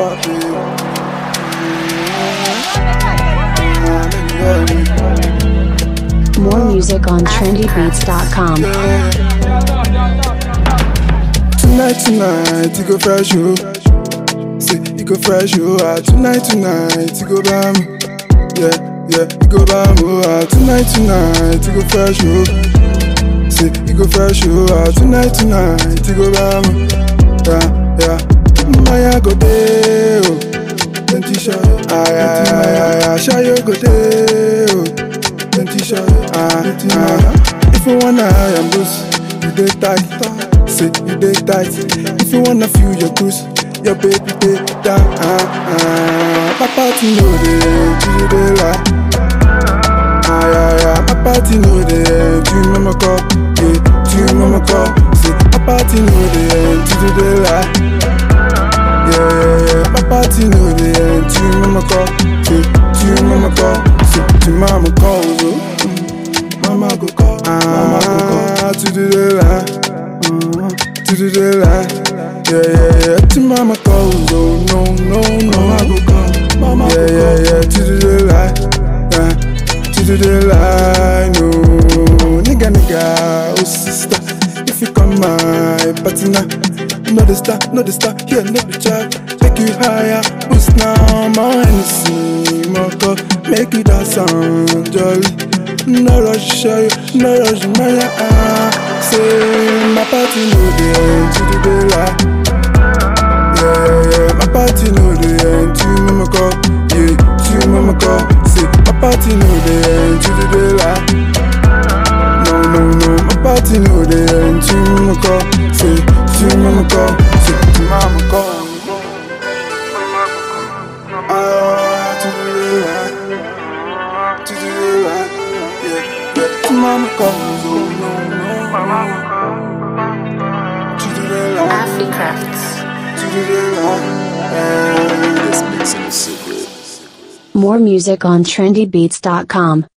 More music on trendybeats.com. Tonight, tonight, you go fresh, you. See, you go fresh, you. Ah, tonight, tonight, you go bam. Yeah, yeah, you go bam. Oh, ah, tonight, tonight, you go fresh, you. See, you go fresh, you. Ah, tonight, tonight, you go bam. Yeah, yeah. Maya go day, oh. Plenty show, ah, yeah, yeah, yeah, yeah. Show you go day, oh. Plenty show, ah, ah. If you wanna, I am loose. You dey tight, say you dey tight. If you wanna feel your cruise, your baby dey down. Ah, ah. My party no dey, you dey lie. Ah, yeah, yeah. My party no dey, you mama call, yeah, you mama call. Say my party no dey, you dey lie. Yeah, yeah, yeah. My party no dey, you mama call, yeah, you mama call. Say you mama call, oh. Mama go call, mama go call to do the line, mm, to do the line. Yeah, yeah, yeah. To mama calls, oh no, no, no. Mama go call, mama yeah, yeah, yeah. To do the line, yeah, to do the line. No, nigga, nigga, oh sister, if you come my party now, know the star, know the star, yeah, know the track. Take you higher, boost now, my Hennessy, my cup, make you dance sound jolly. No rush, show you, no rush, my ah. Say my party no the end to the daylight. Yeah, yeah, yeah. My party no the end to mama call. Yeah, to mama call. Say my party no the end to the daylight. No, no, no. My party no the end to mama call. Say to mama call. Say to mama call. Ah, to the daylight. To the daylight. Yeah, yeah. To mama call. Oh, no, no. To the daylight. Africrafts. To the daylight. Yeah. More music on trendybeats.com.